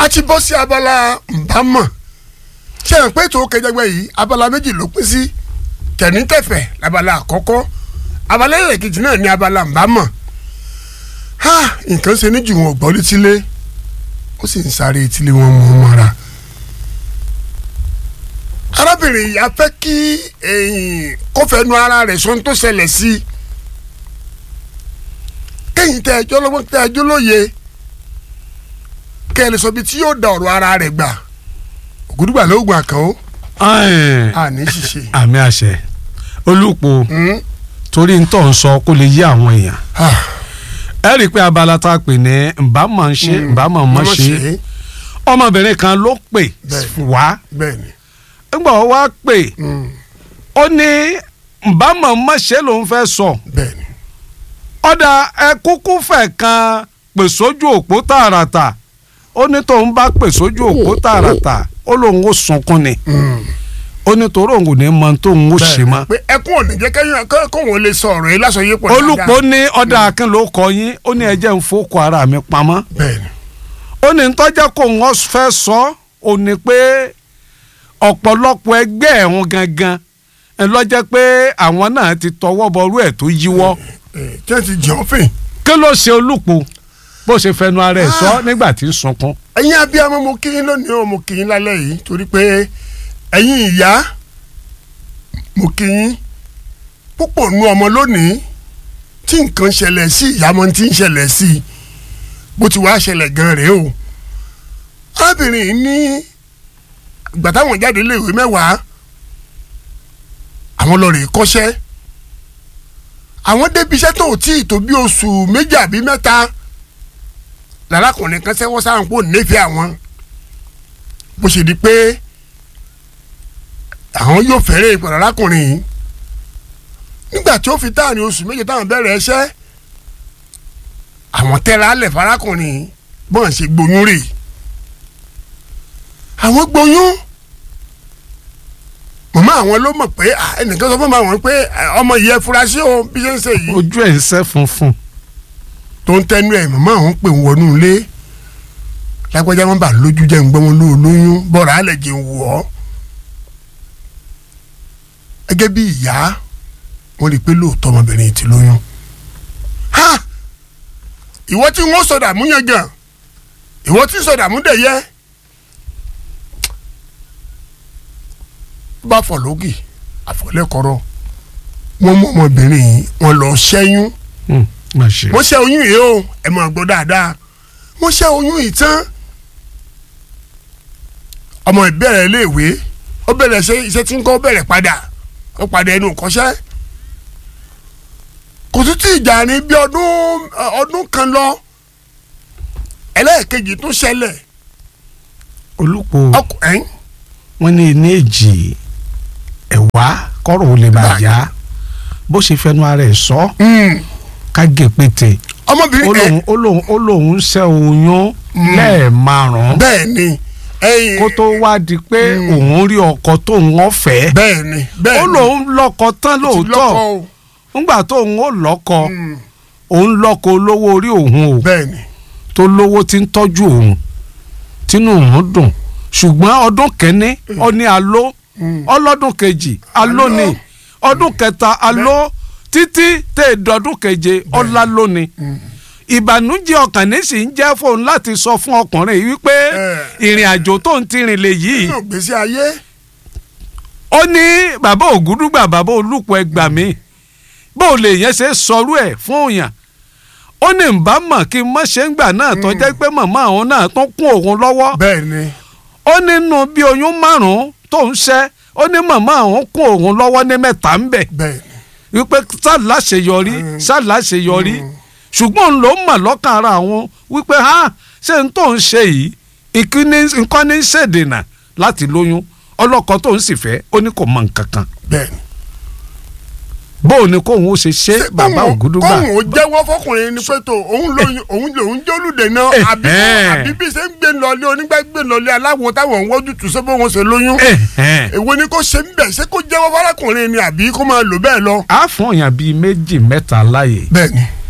a ti bọ́ sí abala nbámọ̀ ṣé ẹ̀ ń pé tó kẹjẹgbẹ́ yìí abala méjì ló pín sí tẹ̀nítẹ̀fẹ̀ labala àkọ́kọ́ abala ẹlẹ́kejì náà ní abala nbámọ̀ ha nǹkan ṣe ní jù wọn gbọ́ létílé ó sì ń sáré etílé wọn mú un mọ́ra arábìnrin yìí a fẹ́ kí kó fẹnu ara rẹ̀ sọ ohun tó ṣẹlẹ̀ sí i kẹ́yìn tẹ ẹjọ́ lọ́wọ́ tẹ ẹjọ́ lóye kẹ́ ẹ lè sọ bí tí yóò da ọ̀rọ̀ ara rẹ̀ gbà ògùdùgbà ló gbà kàn ó àní ṣiṣe. àmì àṣẹ olùpọ̀ torí ntọ́ ń sọ kó lè yí àwọn èèyàn ẹ rí i pé abala tá a pè ní nbàmọ̀ ń ṣe nbàmọ̀ mọ̀ ṣe ọmọbìnrin kan ló pè wá bẹ́ẹ̀ni nígbà wọ́n wá pè ó ní nbàmọ̀ mọ̀ ṣe lòún fẹ́ sọ bẹ́ẹ̀ni ọ̀dà ẹ kúkú fẹ̀ kan pè sójú òpó tààràtà ó ní tóun bá pè sójú òpó tààràtà ó lóun ó sunkún ni ó ní torí òun kò ní mọ tóun ó ṣe mọ́. pé ẹkún ò ní jẹ́ kẹ́yìn kóun lè sọ ọ̀rọ̀ yìí lásán yìí pọ̀ dáadáa. olùpọ̀ ní ọ̀dà akin ló kọ yín ó ní ẹjẹ́ ń fọ́kọ ara mi pamọ́. bẹ́ẹ̀ni. ó ní tọ́jà kóun ó fẹ́ sọ ó ní pé ọ̀pọ̀lọpọ̀ ẹgbẹ́ ẹ̀hún gangan ẹ̀ lọ́jẹ́ pé àwọn náà ti tọwọ́ bọrú ẹ̀ tó yíwọ́ tí wọ́n ti jẹ́ ọ́fìn. kí ló ṣe olùpọ̀ bó ṣe fẹnu ara ẹ̀ sọ nígbà tí ń sunkún. ẹ̀yin abiyamọ mo kí yín lónìí o mo kí yín lálẹ́ yìí torí pé ẹ̀yin ìyá mo kí yín púpọ̀ nu ọmọ lónìí tí nǹkan ṣẹlẹ̀ sí ìyàmọ́ tí ń ṣẹlẹ̀ sí i bó ti wá ṣẹlẹ̀ gan rèé o arábìnrin yìí ní ìgbà táwọn jáde léèwé mẹ́wàá àwọn lọ rèé kọ́ṣẹ́ àwọn débi iṣẹ́ tó tí ì tó bí oṣù méjì àbí mẹ́ta lárakùnrin kan sẹ́wọ́n sáwọn kó nífẹ̀ẹ́ àwọn bó ṣe di pé àwọn yóò fẹ́rẹ̀ ìpè lárakùnrin yìí nígbà tí ó fi táàrin oṣù méjì táwọn bẹ̀rẹ̀ ẹṣẹ́ àwọn tẹ́ra alẹ̀ farakùnrin yìí bọ́n ṣe gboyún rè àwọn gboyún màmá àwọn ló mọ̀ pé ẹnìkan sọ fún màmá àwọn pé ọmọ yìí ẹ fura sí o bí ṣe ń ṣe yìí. ojú ẹ̀ ń sẹ́ funfun. tó ń tẹnu ẹ̀ màmá àwọn pè ń wọnú ilé lágbájá wọn bá lójú jẹ́ ń gbọ́ wọn ló lóyún bọ́ọ̀rọ̀ alẹ̀ jẹ́ ń wọ̀ ọ́. gẹ́gẹ́ bí ìyá wọ́n rí i pé lóòótọ́ ọmọbìnrin ti lóyún. ha ìwọ tí wọ́n sọ̀dà mú yẹn gan ìwọ tí sọ̀dà mú dẹ̀ yẹ. bá fọ lógì àfọlẹ́kọ̀rọ̀ wọ́n mú ọmọbìnrin yìí wọ́n lọ ṣẹ́yún wọ́n ṣẹ́ oyún yìí o ẹ máa gbọ́ dáadáa wọ́n ṣẹ́ oyún yìí tán ọmọ ìbẹ̀rẹ̀ iléèwé ó bẹ̀rẹ̀ ṣe iṣẹ́ tí ń kọ́ bẹ̀rẹ̀ padà ó padà ẹnu kọ́ṣẹ́ kò tún tí ìjà ní bí ọdún ọdún kan lọ ẹlẹ́ẹ̀kejì tún ṣẹlẹ̀ olùpọ̀ ọkùnrin wọ́n ní iná èjì ẹ̀wá kọ́rọ̀ ò lè bá yá bó ṣe fẹnu ara ẹ̀ sọ ká gé pété ọmọbìnrin ó lóun ó lóun ń ṣẹ́ oyún lẹ́ẹ̀márùn-ún bẹ́ẹ̀ ni ẹyin kó tó wá di pé òun rí ọkọ tóun ọ̀fẹ́ bẹ́ẹ̀ ni bẹ́ẹ̀ ni ó lóun lọ́kọ tán ti lóòótọ́ lọ́kọ o. ńgbà tóun ó lọ́kọ òun lọ́kọ olówó orí òun o bẹ́ẹ̀ ni tó lówó tí ń tọ́jú òun tínú òun dùn ṣùgbọ́n ọdún kẹ́ni ó ní aló ọlọ́dún kejì aló ni ọdún kẹta aló títí tẹ̀ dọ́dún keje ọlá lóni ìbànújẹ́ ọkàn ní sì ń jẹ́ fóun láti sọ fún ọkùnrin yìí wípé ìrìn àjò tó ń tirin lè yìí nínú ìgbésí ayé ó ní bàbá ògúdúgbà bàbá olùpọ̀ ẹgbà mi bó o lè yẹn ṣe sọrú ẹ̀ fún òyàn ó ní nbà mọ̀ kí n mọ̀ ṣe ń gbà náà tó jẹ́ pé màmá àwọn náà tún kún òun lọ́wọ́ bẹ́ẹ̀ ni ó nínú bí oyún márùn-ún tó ń ṣẹ́ ó ní màmá àwọn kún òun lọ́wọ́ ní mẹ́ta ń bẹ̀ bẹ́ẹ̀ ni wípé sálà ṣe yọrí sálà ṣe yọrí ṣùgbọ́n òun ló mọ̀ lọ́kàn ara àwọn wípé ha ṣé n tó ń ṣe yìí ìkíní nǹkan ní í ṣèdènà láti lóyún ọlọ́kọ tó ń sì fẹ́ ó ní kò mọ nǹkan kan bẹ́ẹ̀ ni. bóun ni kóun ó ṣe ṣe bàbá ògúdúgbà kóhùn ó jẹ́wọ́ fọkùnrin ni pé tó òun lóyún òun lòun jólùdè náà Eh, àbí eh. àbí bí ṣe ń gbé lọlé onígbà gbé lọlé aláwo táwọn ń wọ́jú tù sọ́bọ̀ wọn ṣe lóyún Ẹ̀hẹ́n. èwo ni kò ṣe ń bẹ̀ ṣé kó jẹ́wọ́ fọlọ́kùnrin ni àbí kó máa lò bẹ́ẹ̀ lọ. á fún èèyàn bíi méjì mẹ́ta láàyè bẹ́ẹ̀ ni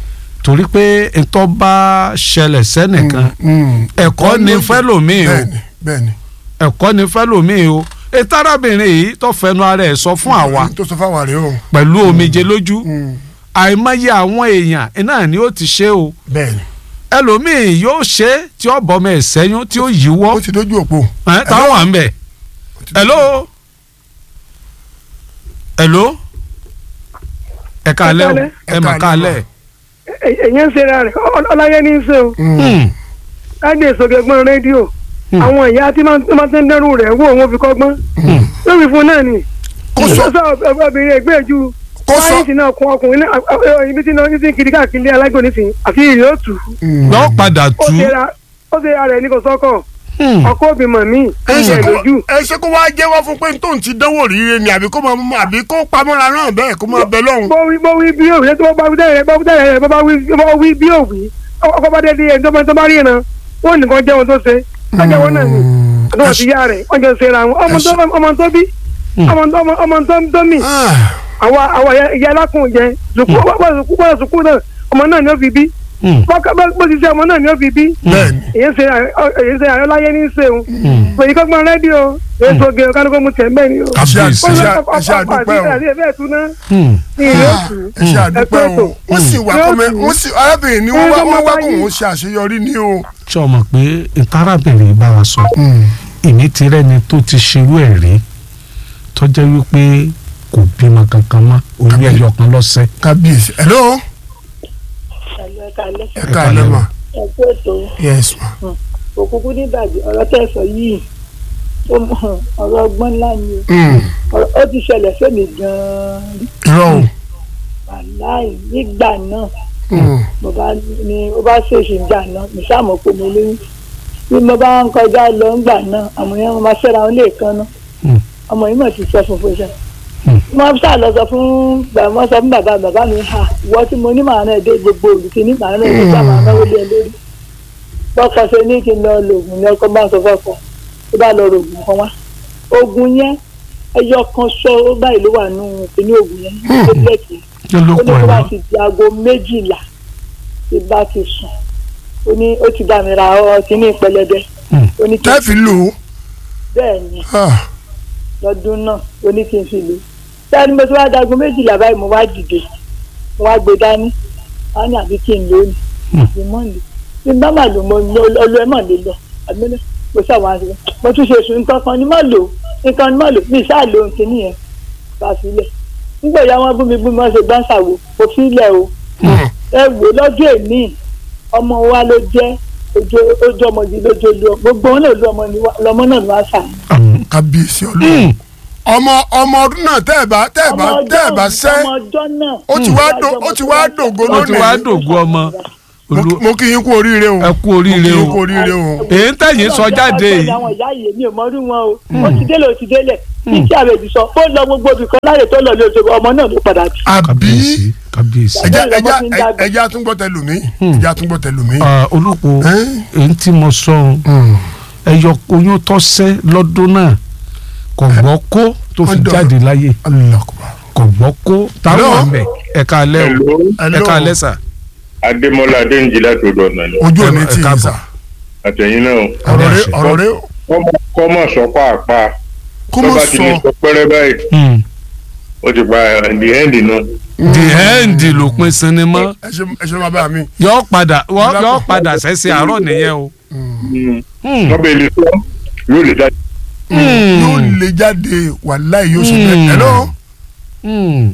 torí pé ntọ́ bá ṣẹlẹ̀ sẹ́nìkan Mm. ẹ̀kọ́ ni fẹ́lòmíì o bẹ́ẹ̀ni bẹ́ẹ̀ni. ẹ̀kọ́ ni fẹ́lòmíì o ètò arábìnrin yìí tó fẹnu ara ẹ̀ sọ fún àwa tó sọ fáwa rèé o. pẹ̀lú omijé lójú Mm. àìmọye àwọn èèyàn náà ni ó ti ṣe o bẹ́ẹ̀ni. ẹlòmíì yóò ṣe tí ó bọ́mọ ẹ̀ sẹ́yún tí ó yíwọ́ ó ti dójú òpó. ẹ táwọn wà ń bẹ̀ hello hello ẹ káalẹ́ o Ẹ ẹ mà káalẹ́ èyàn ń ṣera rẹ̀ Ọ- ọláyé ní í ṣe o Hmm, láti ìsọgẹgbọn rédíò Hmm. àwọn ìyá tí máa tí máa ti ń dẹrù rẹ̀ wò wọn fi kọ́gbọ́n hmm, lórí fún náà ni Kó sọ- sọ obìnrin ẹgbẹ́ ju Kó sọ- sáyẹ́ǹsì náà kún ọkùnrin náà a- a- ibi tí náà ti ń kiri káàkiri ilé alágbó nísìnyí àfi ìrì ó tù Mm. lọ́ padà ó tú ṣera ó ṣe ara ẹ̀ ní kò sọ́kọ̀ Hmm, ọkọ òbí mọ̀ mí ẹ ṣe ẹ̀ kó lójú ẹ ṣe kó wáá jẹ́wọ́ fún pé tóun ti dánwò ríire ni àbí kó máa mú àbí kó pamọ́ra náà bẹ́ẹ̀ kó máa bẹ lọ́hùn. bó wí bó wí bí òwì tó bá wí tẹ̀lé bá wí tẹ̀lé bá wí bá wí bí òwì ọkọ bá dé di ẹni tó bá tó bá rí iná wọn nìkan jẹ́ wọn tó ṣe ọjọ́ wọn náà ni àtọ́wọ̀ sí yá rẹ̀ wọ́n jọ ṣe ra wọn ọmọ tó ọmọ tó bí ọmọ tó ọmọ tó tó mì Ah, àwa àwa ìyá alákùn jẹ sùkú bọ́ọ̀ sùkú bọ́ọ̀ sùkú náà ọmọ náà ni ó fi bí hmm, bó ti ṣe ọmọ náà ni ó fi bí bẹ́ẹ̀ni. èyí ṣe èyí ṣe àyọláyé ní í ṣe o hmm. pèyí kọ́gbọ́n rédíò èyí tó gé o kánú kó mu tẹ̀ mẹ́rin o. ẹ ṣe à- ẹ Kábíyèsí. ṣe à- ẹ ṣe àdúpẹ́ o. Hmm. ní ìlú òkú ẹ ṣe àdúpẹ́ o. wọ́n sì wá Yóò kọ́mẹ́ tù. wọ́n sì arábìnrin ni wọ́n wá Wọ́n wọ́n wá wáyé. kó òun ṣe àṣeyọrí ní o. ṣé o mọ̀ pé ìtarábìnrin bá wa sọ ìní ti rẹ́ni tó ti ṣerú ẹ̀ rí tó jẹ́ wípé kò bímọ kankan mọ́ orí ẹyọ kan lọ́sẹ̀. kábíyèsí. hello. Ẹ̀lú ẹ̀ka alẹ́. ẹ káalẹ́ ma. Ẹ kú ètò yes ma. òkùnkùn níbàjẹ́ ọ̀rọ̀ tẹ́ ẹ sọ yìí ó mọ ọ̀rọ̀ ọgbọ́n ńlá ni o. Mm. Ọ̀rọ̀- ó ti ṣẹlẹ̀ sẹ́mi gan-an rí. irọ́ o. wàláì nígbà náà Mm. mo bá ní ó bá ṣèṣì gbà náà mo ṣàmọ̀ pé mo lóyún bí mo bá ń kọjá lọ ńgbà náà àwọn yẹn máa ṣẹ́ra wọn lè kan náà Hmm. ọmọ yìí mọ̀ ti sọ fún fún ṣá. Hmm. wọ́n ṣáà lọ sọ fún bàbá sọ fún bàbá bàbá mi ha ìwọ tí mo ní màá náà dé gbogbo olùkí ní màá náà dé sáà màá náwó lé ẹ lórí. bọ́kọ ṣe ní kí n lọ lo oògùn ní ọkọ bá ń sọ fọ́kọ tó bá lọ ro oògùn kan wá. oògùn yẹn ẹyọ kan ṣọ ó báyìí ló wà nù kíní oògùn yẹn tablet kí ló ó ní kọ kó ẹ̀ bá mọ́. ti di aago méjìlá tí bá ti sùn ó ní ó ti bá mi ra ọ kíní pẹlẹbẹ Hmm. ó ní kí n tẹ́ fi lò ó. bẹ́ẹ̀ ni Ah, lọ́dún náà ó ní kí n fi lò sẹ́ni mo ti wá dagun méjìlá báyìí mo wá dìde mo wá gbé dání wá ní àbí kí n lò ó ní Hmm. àbí mọ́ lò bí n bá mà lò mo ọlọ́ ẹ̀ mọ̀ lè lọ àbí mo- mo ṣàwọn àti mo tún ṣe sùn nǹkan kan ní mọ̀ lò nǹkan ní mọ̀ lò mi ṣáà lo nǹkan nìyẹn bá a sílẹ̀ nígbà ìyá wọn bú mi bú mi wọ́n ṣe gbáǹsà wo kò sílẹ̀ o mm. ẹ wò lọ́jọ́ èmi ọmọ wa ló jẹ́ ojú ojú ọmọ yìí lójú olú gbogbo wọn náà lú ọmọ ni wá- lọmọ náà ni wọ́n á sà Hmm. kábíyèsí ọlọ́run. ọmọ ọmọ ọdún náà tẹ́ ẹ̀ bá tẹ́ ẹ̀ bá tẹ́ ẹ̀ bá sẹ́ ọmọ ọjọ́ náà. ó ti wá dò ó ti wá dògo ó ti wá lónìí. dògo ọmọ Mo- olú mo kí yín kú oríire o. ẹ kú oríire mo kí o yín kú oríire o. èyí ń tẹ̀yìn sọ jáde yìí àwọn ìyá yìí mi ò mọrú wọn o ó ti délé ó ti délé bí tí àbẹ̀bí sọ ó lọ gbogbo ibì kan láyè tó lọ ní oṣù ọmọ náà ló padà bí. àbí kábíyèsí kábíyèsí. ẹja Bẹ́ẹ̀ ẹja lọmọ fi ń dàgbà. ẹja tún gbọ́ tẹlùmí ẹja tún gbọ́ tẹlùmí. Ah, olùkọ́ Ẹ́n? èyí tí mo sọ ohun Mm. ẹyọ oyún tọ́sẹ́ lọ́dún náà kò gbọ́ kó tó fi Ọ̀dọ̀. jáde láyé Allahu Akbar. kò gbọ́ kó táwọn Hello? àmì ẹ̀ka alẹ́ o Hello, Hello. ẹ̀ka alẹ́ sà. Adémọ́lá Adéǹjì láti odò ọ̀nà ni. ojú Ẹ- òní ẹ tí yín káàbọ̀. sà Àtẹ̀yìn náà ọ̀rọ̀ rẹ àṣẹ. ọ̀rọ̀ rẹ kọ́mọ̀ sọ pàápàá kó tó mọ̀ bá ti lè sọ sọ pẹ́rẹ́ báyìí Hmm. ó ti pa the end náà. the end ló pin sinimá ẹ ṣe ẹ ṣe máa bá mi. yọ padà wọ- Ìlàpọ̀. yọ padà sẹ́sẹ̀ àárọ̀ nìyẹn o. Hmm. wọ́n bẹ lè sọ yóò lè jáde. Hmm. yóò lè jáde wàláì yóò ṣe Mm. bẹ́ẹ̀. hello Hmm.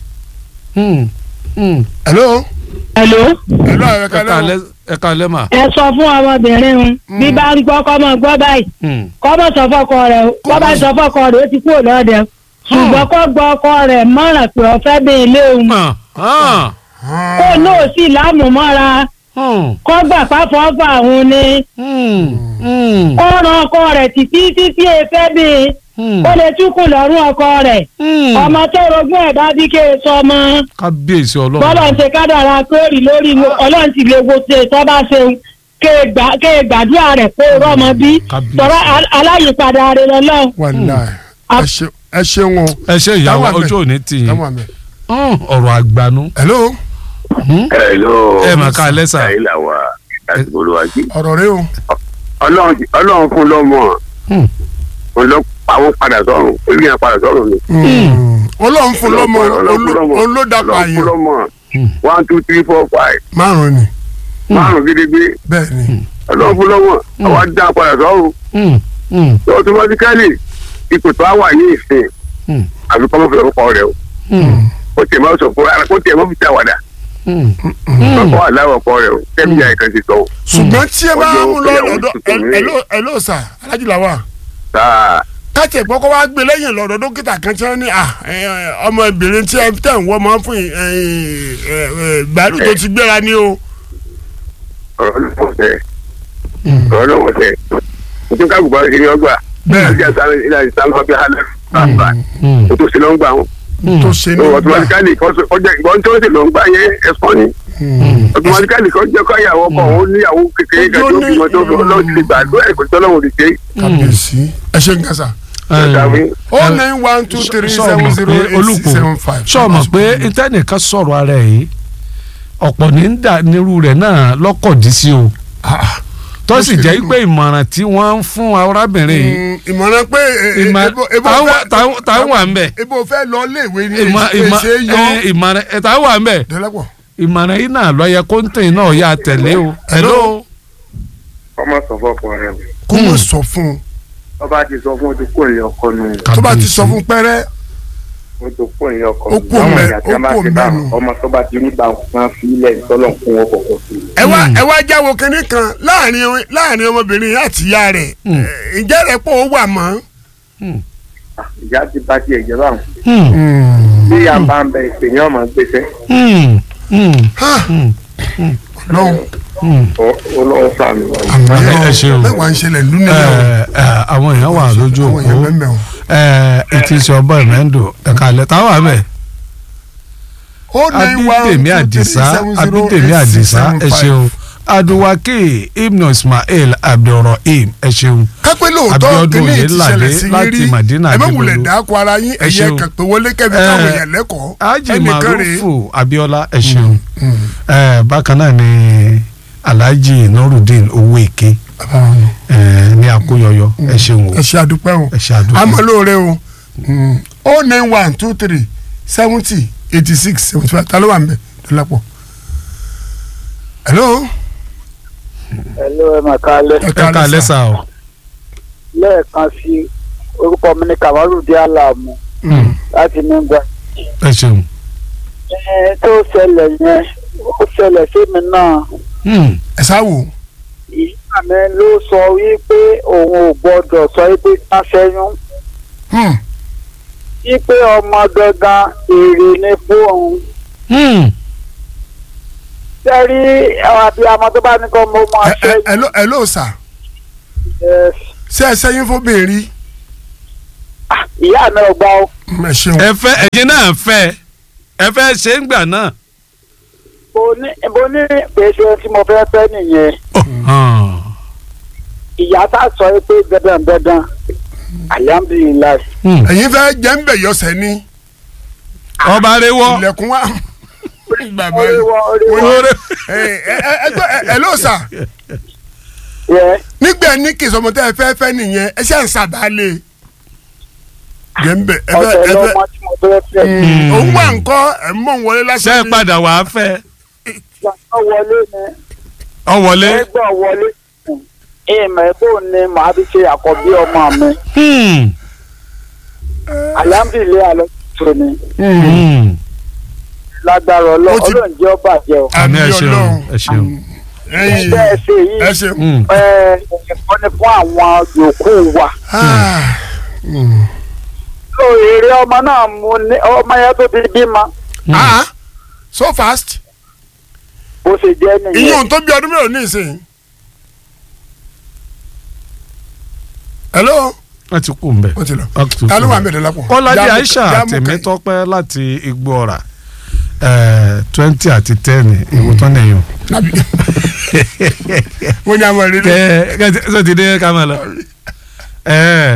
Hmm. Hmm. hello Hello. hello ẹ ẹ̀ka kálẹ́ o. alẹ́ ẹ̀ka alẹ́ mà. ẹ sọ fún ọmọbìnrin un bí bá ń gbọ́ kọ́ mọ gbọ́ báyìí Hmm. kọ́ mọ̀ sọ fọ́kọ rẹ̀ o kọ́ bá sọ fọ́kọ rẹ̀ ó ti kúrò lọ́dẹ o. ṣùgbọ́n kọ́ gbọ́ ọkọ rẹ̀ mọ̀ràn pé ọ̀fẹ́ bí ilé òun Ah. Ah. kó náà sì lámùmọ́ra Hmm. kọ́ gbà pápọ̀ fà òun ni Hmm. Hmm. kó ran ọkọ rẹ̀ títí títí efẹ́ bí Hmm. ó lè túkùn lọ́rùn ọkọ rẹ̀ Hmm. ọmọ tó rogún ẹ̀ bá bí kéè sọmọ kábíyèsí bọ́lọ̀ ọlọ́run. ń ṣe kádàrá kórì lórí wo- ọlọ́run ti lè wo ṣe tó bá ṣe kéè gbàdúrà rẹ̀ kó rọ́mọ bí Kábíyèsí. tọ́ra aláyìípadà rẹ̀ lọ́lọ́run. wàláì ẹ ṣe ẹ ṣeun o. ẹ ṣe ìyàwó Táwọn àmì. ojú òní tì yín táwọn àmì. Hmm. ọ̀rọ̀ àgbànú. hello Hello. ẹ mà ká alẹ́ sà. Ẹ̀yin là wà láti bolúwájú. ọ̀rọ̀ rẹ o Ọlọ́run Ọlọ́run fún lọ́mọ. Hmm. Òun lọ àwọn padà sọ́run. Orí yẹn padà sọ́run ni. ọlọ́run fún lọ́mọ Ọlọ́run fún lọ́mọ. òun ló dàpọ̀ Ọlọ́run fún àyàn lọ́mọ. Hmm. One two three four five. márùn ni Márùn gidigbe. bẹ́ẹ̀ ni Ọlọ́run fún lọ́mọ. Àwọn dá padà sọ́run. Hmm, hmm, So automatically ipò tó wà ní ìsìn. hmm, Àbí kọ́mọ́ fi ọkọ rẹ̀ o. hmm, Kó tiẹ̀ máa sọ fún ara kó tiẹ̀ máa fi ṣàwàdà. hmm, Kọ́kọ́ wà láwọ̀ ọkọ rẹ̀ o. Kẹ́mi ìyá ìkan ti sọ o. ṣùgbọ́n tí ẹ bá Ọjọ́ mú lọ ìgbéyàwó lọ́dọ̀ tuntun mi. ẹ ló sà alájú làwà Sáà. káàtì ẹ̀gbọ́n kọ́ wá gbé lẹ́yìn lọ́dọ̀ dókítà kan tí wọ́n ní à, ẹ, ẹ, ọmọbìnrin tí ẹ tẹ̀ ń wọ́ máa ń fún yín, ẹ, ẹ, ẹ, gbàdúrà tó ti gbéra ní o. ọ̀rọ̀ lọ́wọ́ sẹ́ ọ̀rọ̀ lọ́wọ́ sẹ́ nítorí ká gbogbo ṣe ní ọgbà Bẹ́ẹ̀. àti àtàwọn ilé àti sàmú ọbẹ̀ halẹ̀ bàbà hmm, o tó ṣe ló ń gbà wọn. tó ṣe ní so gbà automatically kọjá ìbọn tó ṣe ló ń gbà yẹn ẹ̀fọ́ ni automatically kọjá kọ́yàwó ọkọ̀ òun níyàwó kékeré kan tó bímọ tó fi ọlọ́run ti gbàdúrà ẹ̀kọ́ tó lọ́wọ́ ti ṣe kàbíyèsí ẹ ṣe ń kẹsà. é. o nine one two three Sọ seven mọ̀ zero pé eight six olùkọ́ seven five. sọ mọ̀ pé ìtẹ́nìkan sọ̀rọ̀ ara ẹ̀ yìí ọ̀pọ̀ ní ń dà nírú rẹ̀ náà lọ́kọ̀dí sí o tó sì jẹ́ pé ìmọ̀ràn tí wọ́n ń fún arábìnrin yìí ìmọ̀ràn pé ẹ, ẹ, ìmọ̀- ebo- ebo táwọn fẹ́- wà- táwọn- táwọn wà ń bẹ̀ ebo fẹ́ lọ léèwé ni ìmọ̀ ìmọ̀ èsè yọ ẹ, ìmọ̀ràn ẹ̀ táwọn wà ń bẹ̀ dẹ́lẹ́pọ̀. ìmọ̀ràn yìí náà lọ́yẹ kóńtìn náà yà tẹ̀lé o. hello. ọmọ sọ fọkọ rẹ o kó mọ̀ sọ fún un ọba ti sọ fún ojú kò ní ọkọ nù tó bá ti sọ fún pẹ́rẹ́ ojú kò ní ọkọ Ó kú òun bẹ́ẹ̀, ó kú òun bẹ́ẹ̀ nù. ọmọ tó bá ti ní bá wọn fi ilẹ̀ tọ́lọ̀ fún wọn kọ̀ọ̀kan sí i. ẹ wá ẹ wá jáwọ́ kínní kan láàrin láàrin ọmọbìnrin yìí àti ìyá rẹ̀ Mm. ẹ, ǹjẹ́ rẹ̀ pọ̀ ó wà mọ́. ìyá ti bá tiẹ̀ jẹ́ báwọn Hmm, bí ìyá bá ń bẹ ìpè ní ọmọ gbèsè hmm, hmm, Ha! hmm, lọ́hùn hmm. olóhùn sàmì wọn. ẹ ṣeun. mẹ́wàá ń ṣẹlẹ̀ lónìí náà Ẹ, ẹ, àwọn èèyàn wà lójú àwọn èèyàn òpó mẹ́mẹ́ o. ètò ìṣọ̀bọ̀ ìmẹ́ndò ẹ̀ka àlẹ́ táwọn àmẹ́ ó ní one abídèmí two three àdìsá seven zero abídèmí eight six àdìsá seven ẹ five. ṣeun aduwake ibnu ismail abdulrahim ẹ ṣeun kápẹ́ lóòótọ́ Abíọ́dún kínní ti Oyèládé ṣẹlẹ̀ sí yín láti rí Madina ẹ má Adébólú. wulẹ̀ dáko ara yín Ẹ ẹ̀yẹ ṣeun. kan pé wọlé kẹ́bi Ẹ, káwọn èèyàn lẹ́kọ̀ọ́ haji ẹnìkan rèé marufu abiola ẹ ṣeun ẹ bákan náà ni alhaji nurudeen owó èké ẹ ní akóyọyọ ẹ ṣeun o ẹ ṣe àdúpẹ́ o ẹ ṣe àdúgbò àmọ́ lóore o o nine one two three seventy eighty six seventy five ta ló wà ń bẹ̀ dọ́lápọ̀. hello. ẹ̀lọ́ ẹ̀ mà kálẹ̀ ẹ ká lẹ́sà o lẹ́ẹ̀kan sí orúkọ mi ní kamarudin alamu Hmm, láti nígbà. ẹ ṣeun ẹ tó ṣẹlẹ̀ yẹn ó ṣẹlẹ̀ sí mi náà Hmm, ẹ sáwò. ìyá mi ló sọ wípé òun ò gbọdọ̀ sọ wípé ká ṣẹ́yún Hmm. wípé ọmọ gangan èrè ni fún òun. hmm, sẹ́rí abiyamọ tó bá ní kọ́ mo máa ẹ ẹ ṣẹ́yún. hello hello sir ẹ, ṣé ẹ sẹ́yìn fún bèèrè. ah, ìyá mi ò gbà ó. ẹ ṣeun. ẹ fẹ́ ẹ̀yin náà fẹ́ ẹ fẹ́ ṣe ń gbà náà. mo ní mo ní pèsè tí mo fẹ́ fẹ́ nìyẹn Ah, ìyá tá a sọ pé dandan dandan alihamudulilayi. hmm. ẹ̀yin fẹ́ jẹ́ ń bẹ̀ yọ̀sẹ̀ ni ọba rewọ ilẹ̀kùn wa. bàbá orí yìí. wọn orí wọn. oore ẹ ẹ ẹ ẹ gbọ́, ẹ hello sir yẹ nígbà ní kì í sọmọ tẹ ẹ fẹ́ fẹ́ nìyẹn ẹ ṣe ń sàbálẹ̀. jẹ́ ń bẹ̀ ẹ fẹ́ ọ̀sẹ̀ ẹ fẹ́ lọ́mọ tí mo fẹ́ fẹ́. òun wà ńkọ́ ẹ̀ ń mọ̀ ń wọlé ṣe lásán. é padà wàá fẹ́ ìgbà wọlé ni ọ wọlé. ẹgbẹ́ wọlé ìmọ̀ ẹ̀bùn ni màá fi ṣe àkọ́bí ọmọ mi Hmm, alihamudulilayi alọ́ tó ni hmm. lágbára ọlọ́ Ó ti- ọlọ́run jẹ́ ọba jẹ́ o. àmì ẹ Àmì ṣeun Ọlọ́run. ẹ ṣeun. ẹ̀yin ẹgbẹ́ ẹ ṣe yìí ẹ ṣeun. Hmm, ẹ ẹ̀kọ́ ni fún àwọn yòókù wa. Ah, tó èrè ọmọ náà mú ní ọmọ yẹn tó ti bímọ ah so fast bó ṣe jẹ́ nìyẹn. ìyẹn tó bí ọdún mélòó ní ìsìn. hello wọ́n ti kú mbẹ́. wọ́n ti lọ Wọ́n ti ta ló kú wà ń mbẹ̀. bẹ̀ dọ́lápọ̀. kọ́ládé Jámù- aisha Jámù tèmi kẹ́- tọ́pẹ́ láti igbó ọ̀rà twenty àti ten ìwò tán nìyẹn. Nàbí. wọ́n ní àwọn ìrírí. ẹ ẹ sọ ti dé ká máa lọ. ẹ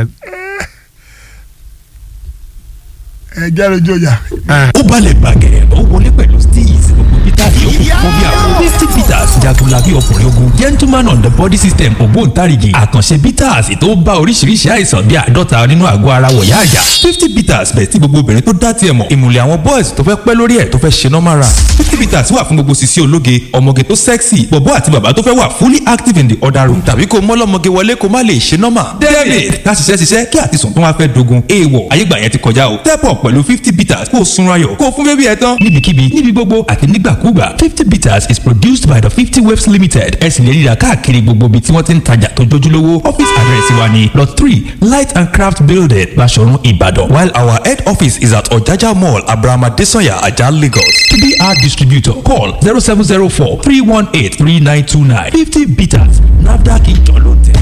ẹ jẹ́ lójú ọjà. ẹ ó balẹ̀ bàgẹ́ ó wọlé pẹ̀lú steez gbogbo jáde ó kún bí àwọn. fifty bitters jagunlabi ọkùnrin ogun gentleman on the body system ògbóǹtarìgì àkànṣe bitters tó bá oríṣiríṣi àìsàn bíi àádọ́ta nínú àgọ́ ara wọ̀yá àjà fifty bitters bẹ̀ tí gbogbo obìnrin tó dá tiẹ̀ mọ̀ ìmùlẹ̀ àwọn boys tó fẹ́ pẹ́ lórí ẹ̀ tó fẹ́ ṣe normal run fifty bitters wà fún gbogbo sisi ológe ọmọge tó sexy bọ̀bọ́ àti bàbá tó fẹ́ wà fully active in the other room tàbí kó mọ́lọ́mọge wọlé kó má lè ṣe normal david ká ṣiṣẹ́ ṣiṣẹ́ kí àtisùn tó wá fẹ́ dogun èèwọ̀ ayégbà yẹn ti kọjá o step up pẹ̀lú fifty bitters kó o sunra yọ̀ kó o fún bébí ẹ tán níbikíbi níbi gbogbo àti nígbàkúgbà fifty bitters is produced by the fifty waves limited ẹ sì lè ríra káàkiri gbogbo ibi tí wọ́n ti ń tajà tó jójúlówó office address wa ni lot three light and craft building Baṣọ̀run Ìbàdàn while our head office is at Ọ̀jájá mall abrahama desanya ajah Lagos to be our distributor call zero seven zero four three one eight three nine two nine fifty bitters nafdac ìjọ ló tẹ̀.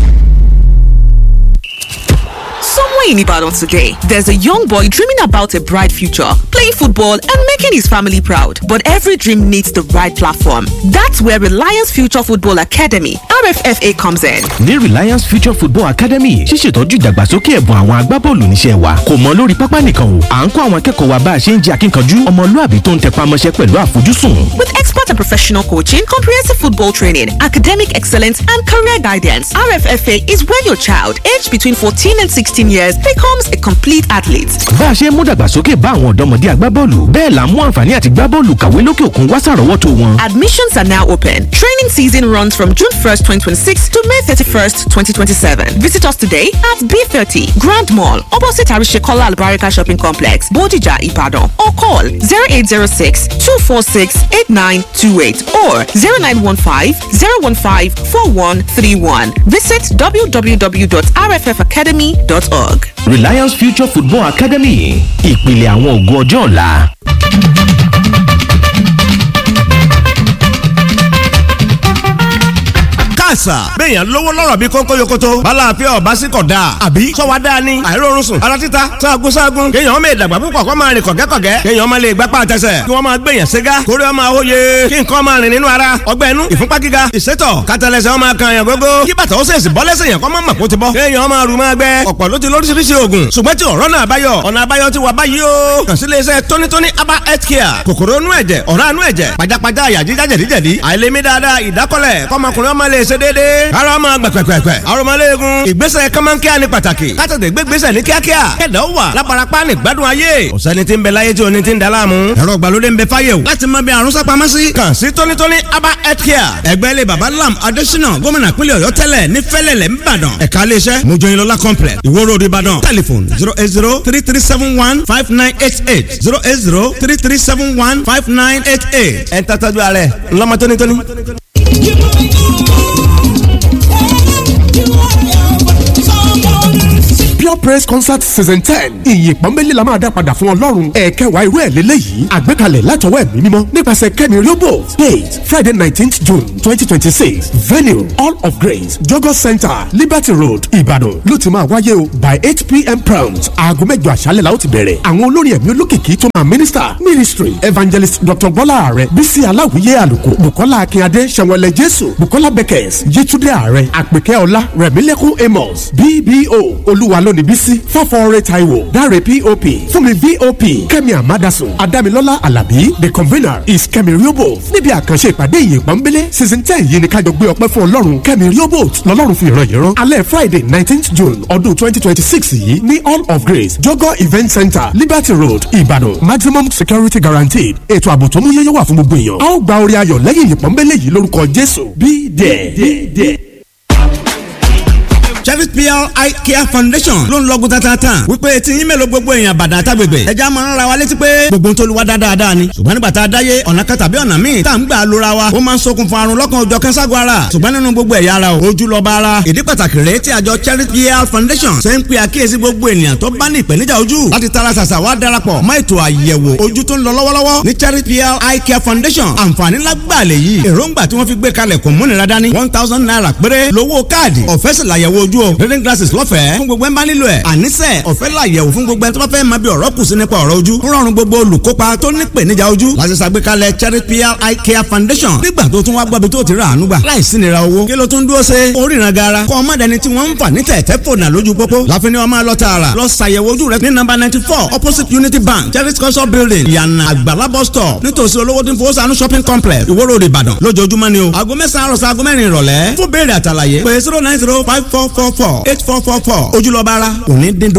Somewhere in Ibadan today, there's a young boy dreaming about a bright future, playing football and making his family proud. But every dream needs the right platform. That's where Reliance Future Football Academy, RFFA, comes in. ní Reliance Future Football Academy ṣíṣètọ́jú ìdàgbàsókè ẹ̀bùn àwọn agbábọ́ọ̀lù níṣẹ́ wa kò mọ lórí pápá nìkan o à ń kọ́ àwọn akẹ́kọ̀ọ́ wa bá a ṣe ń jẹ́ akínkanjú ọmọlúàbí tó ń tẹpá mọ́ṣẹ́ pẹ̀lú àfojúsùn. With expert and professional coaching, comprehensive football training, academic excellence, and career guidance, RFFA is where your child, aged between 14 and 16 years, becomes a complete athlete. bá a ṣe ń mú dàgbàsókè bá àwọn ọ̀dọ́mọdé agbábọ́ọ̀lù bẹ́ẹ̀ là ń mú àǹfààní àti gbábọ́ọ̀lù kàwé lókè òkun wá sàrọ́wọ́tò wọn. Admissions are now open. Training season runs from June 1st, 2026 to May 31st, 2027. Visit us today at B30 Grand Mall, opposite Arishekola Albarika Shopping Complex, Bodija, Ibadan, or call 0806 246 8928 or 0915 015 4131. Visit www.rffacademy.org. Reliance Future Football Academy ìpìlẹ̀ àwọn ògo ọjọ́ ọ̀la. àṣà béèyàn lówó lọ́rọ̀ bí kónkó yokoto balàáfíà ọba sí kọ̀ dáa àbí sọ́wọ́ dáa ni àìrórun sùn ara títa sáàgùn sáàgùn kéèyàn ọmọ ìdàgbà púpọ̀ kó máa rìn kọ̀gẹ́kọ̀gẹ́ kéèyàn ọmọ lè gbápá àtẹsẹ̀ kí wọ́n máa gbèyàn ségá kórè ọmọ àwòye kí nǹkan máa rìn nínú ara ọgbẹ́ inú ìfúnpá gíga ìsétọ̀ kátàlẹ́sẹ̀ ọmọ kan yàn gógó kí bàtà ó sèṣì bọ́ lẹ́sẹ̀ yàn kọ́ mọ́ màkó ti bọ́ kéèyàn ọmọ àrùn máa gbẹ ọ̀pọ̀ ló ti lóríṣiríṣi oògùn ṣùgbọ́n tí ọ̀rọ̀ náà báyọ̀ ọ̀nà àbáyọ ti wà báyìí o kàn sí iléeṣẹ́ tónítóní aba health care kòkòrò inú ẹ̀jẹ̀ ọ̀rá inú ẹ̀jẹ̀ pajápajá àyà jíjá jẹ̀díjẹ̀dí àìlèmí dáadáa ìdákọ́lẹ̀ kọ́mọkùnrin ọmọ lè ṣe déédéé ara ọmọ gbẹ̀pẹ̀pẹ̀pẹ̀ arọmọléegun ìgbésẹ̀ kọ́mọ́nkíá ní pàtàkì kátàtẹ̀ gbégbésẹ̀ ní kíákíá kẹ̀dá ó wà lábarapá ní gbádùn ayé ọ̀sẹ́ni tí ń bẹ láyé tí o ní ti ń da láàmú ẹ̀rọ ìgbàlódé ń bẹ fáyé o láti mọ bí àrùn sápamọ́ sí kàn sí tónítóní aba health care ẹgbẹ́ ilé baba lam adésínà gómìnà pínlẹ̀ ọ̀yọ́ tẹ́lẹ̀ ní fẹ́lẹ̀lẹ̀ ńbàdàn ẹ̀ka iléeṣẹ́ mojoyinlọ́lá complex ìwó road ìbàdàn telephone zero eight zero three three seven one five nine eight eight zero eight zero three three seven one five nine eight eight ẹ̀ ń tàtàjú ààrẹ ńlọmọ tónítóní. pure praise concert season ten ìyìn pọ́nbélé la máa dá padà fún ọlọ́run ẹ̀ẹ́kẹwàá irú ẹ̀ lélẹ́yìí àgbékalẹ̀ látọwọ́ ẹ̀mí mímọ́ nípasẹ̀ kẹ́mi riobo date friday nineteenth june twenty twenty six venue all of grace jogo center liberty road ìbàdàn ló ti máa wáyé o by eight pm prompt aago mẹ́jọ àṣálẹ̀ la ó ti bẹ̀rẹ̀ àwọn olórin ẹ̀mí olókìkí tó máa minister ministry evangelist dr bọ́lá ààrẹ bísí aláwìyé àlùkò bukola akínyadé sẹ̀wọ̀lẹ̀ jésù bukola beckers yétúndé ààrẹ àpèkẹ́ ọlá rẹ̀mílẹ́kùn amos bbo olúwa lónìí bísí fọ́fọ́ọ́rẹ́ taiwo dáre pop fúnmi vop kẹ́mi amadasun adámilọ́lá alábí the convener is kẹ́mi riobo níbi àkànṣe ìpàdé ìyìn pọ́nbélé season ten yìí ni kájọ gbé ọpẹ́ fún ọlọ́run kẹ́mi riobo lọ́lọ́run fi ìran yìí rán alẹ́ friday nineteenth june ọdún twenty twenty six yìí ní all of grace jogo event center liberty road ìbàdàn maximum security guaranteed ètò ààbò tó mú yẹ́yẹ́ wà fún gbogbo èèyàn a ó gba orí ayọ̀ lẹ́yìn ìyìn pọ́nbélé yìí lórúkọ jésù be there. Chevis PR Eye Care Foundation ló ń lọ́gùn tatata wípé tí yín mélòó gbogbo èèyàn bàdàn àtàgbègbè ẹja máa ń ra wa létí pé gbogbo tó lu wa dáadáa ni ṣùgbọ́n nígbà tá a dáyé ọ̀nà kan tàbí ọ̀nà míì tá à ń gbà lóra wa ó máa ń ṣokùnfà àrùn lọ́kàn òjọ̀ kẹ́ńságun ara ṣùgbọ́n nínú gbogbo ẹ̀yà ara o ojú lọ́ba ara ìdí pàtàkì rèé tí àjọ Chevis PR Foundation ṣe ń pe àkíyèsí gbogbo ènìyàn tó bá ní ìpèníjà ojú láti tara ṣàṣà wá darapọ̀ mọ́ ètò àyẹ̀wò ojú tó ń lọ lọ́wọ́lọ́wọ́ ní Chevis PR Eye Care Foundation àǹfààní lágbàá lè yí èròǹgbà tí wọ́n fi gbé kalẹ̀ kò múnira dání one thousand naira péré lówó káàdì ọ̀fẹ́ sì làyẹ̀wò ojú ojú o reading glasses lọ́fẹ̀ẹ́ fún gbogbo ẹ̀ ń bá nílò ẹ̀ àníṣe ọ̀fẹ́ làyẹ̀wò fún gbogbo ẹ̀ tó bá fẹ́ máa bí ọ̀rọ̀ kù sí nípa ọ̀rọ̀ ojú ń rọrùn gbogbo olùkópa tó ní ìpèníjà ojú láti ṣàgbékalẹ̀ cherry pl eye care foundation nígbà tó tún wá gbọ́bi tó ti rà àánú gbà láìsí nira owó kí ló tún dúró ṣe oríran gara kọ́ ọmọdéni tí wọ́n ń fà ní tẹ̀tẹ̀ fònà lójú pópó láfi ni wọ́n máa lọ tààrà lọ ṣàyẹ̀wò ojú rẹ ní nọ́mbà ninety four opposite unity bank cherry culture building ìyànà àgbàlá bus stop nítòsí olówó tí ń fowó sànú shopping complex ìwó road ìbàdàn lójoojúmọ́ ni o aago mẹ́sàn-án àròsọ aago mẹ́rin ìrọ̀lẹ́ fún béèrè àtàlàyé pé zero nine zero five four four four eight four four four ojúlọ́ba ara òní dín